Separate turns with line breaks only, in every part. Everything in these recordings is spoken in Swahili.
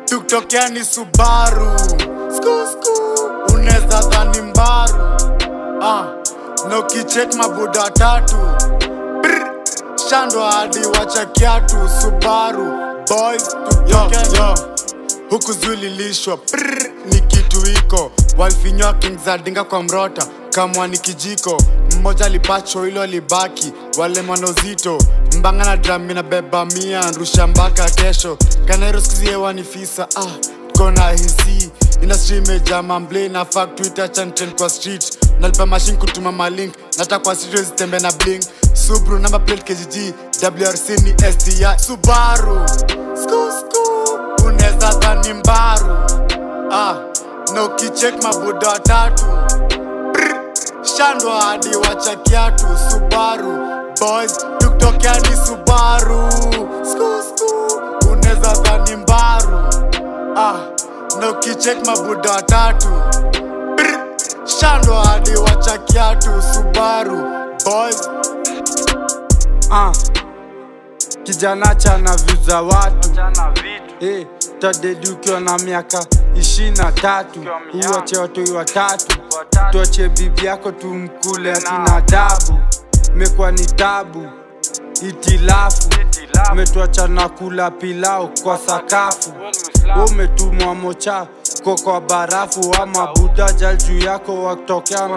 tukitokea ni subaru sku sku unaweza dhani mbaru ah, na ukichek mabuda tatu Brr, shando hadi wacha kiatu subaru boys tukitokea yo, yo huku zulilishwa prr, ni kitu iko walfinywa king za dinga kwa mrota kamwa ni kijiko mmoja alipacho hilo libaki wale mwanozito mbanga na drami na beba mia nrusha mpaka kesho kanairo skizie ni fisa ah, kona hisi industry imejaa mamble na fuck twitter chanten kwa street nalipa machine kutuma malink nata kwa studio zitembe na bling subru number plate kgg wrc ni sti subaru sku sku unaweza dhani mbaru ah, na ukichek mabuda watatu Brr, shando hadi wacha kiatu subaru boys tukitokea ni subaru sku sku unaweza dhani mbaru ah, na ukichek mabuda watatu Brr, shando hadi wacha kiatu subaru boys
ah. kijana chana vyu za watu hey, tadedi ukiwa na miaka ishirini na tatu uwache watoi watatu tuache bibi yako tumkule akina adabu mekuwa ni tabu itilafu metuachana kula pilau kwa sakafu umetumwa mocha ko kwa barafu ama buda jal juu yako wakitokea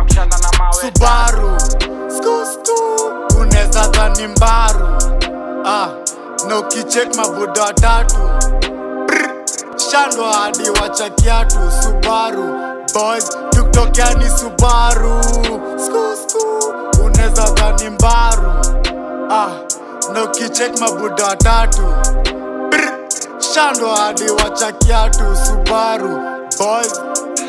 subaru sku sku unaweza dhani mbaru ah, na ukichek mabuda watatu Brr, shando hadi wacha kiatu subaru boys tukitokea ni subaru sku sku unaweza dhani mbaru ah, na ukichek mabuda watatu Brr, shando hadi wacha kiatu subaru boys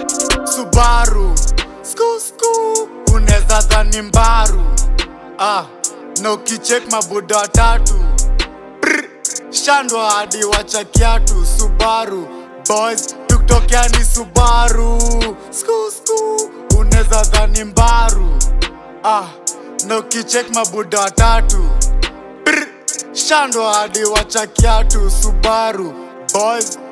subaru sku sku unaweza dhani mbaru ah, na ukichek mabuda watatu Brr, shando hadi wacha kiatu subaru boys tukitokea ni subaru sku sku unaweza dhani mbaru ah, na ukichek mabuda watatu Brr, shando hadi wacha kiatu subaru boys